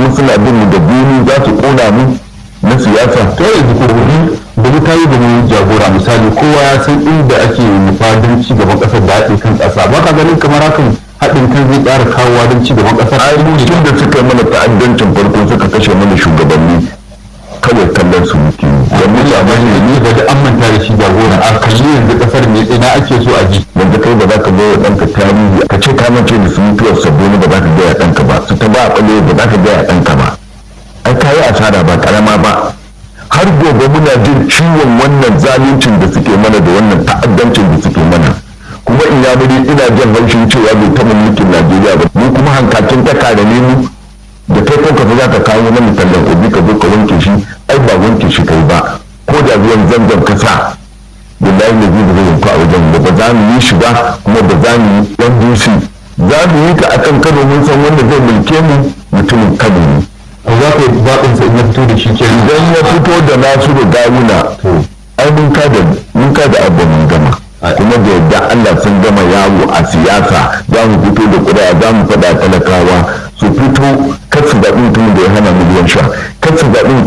suna bin mu da bini za su kona mu na siyasa to yanzu ko gobe da wuta yi da mu jagora misali kowa ya san inda ake nufa don ci gaban kasar da haɗin kan ƙasa ba ka ganin kamar hakan haɗin kan zai ƙara kawowa don ci gaban ƙasar ai mu tun da suka mana ta'addancin farko suka kashe mana shugabanni kawai kallon su muke da mu labari da ni ga da an manta da shi jagora a kalli yanzu ƙasar ne ina ake so a ji wanda kai ba za ka bai wa ɗanka tarihi ka ce ka mace da su mutuwar sabbin ba za ka gaya ɗanka ba su ta ba a ɓale ba za ka gaya ɗanka ba ai ka yi asara ba ƙarama ba har gobe muna jin ciwon wannan zaluncin da suke mana da wannan ta'addancin da suke mana kuma in ya muri ina jin haushin cewa bai taɓa mulkin najeriya ba mu kuma hankakin ta kare ne mu da kai kanka fa za ka kawo mana tallan obi ka zo ka wanke shi ai ba wanke shi kai ba ko da ruwan zanzan ka sa billahi ne zai zai yanku a wajen da ba za mu yi shi ba kuma ba za mu yi ɗan dusi za mu yi ta akan kano mun san wanda zai mulke mu mutumin kano ne ko za ka yi zaɓin sa in ya fito da shi ke idan ya fito da nasu da gawuna ai mun ka da mun ka da abu mun gama kuma da yadda Allah sun gama yawo a siyasa za mu fito da ƙuri'a za mu faɗa talakawa su fito kar su zaɓi mutumin da ya hana miliyan sha kar su zaɓi mutumin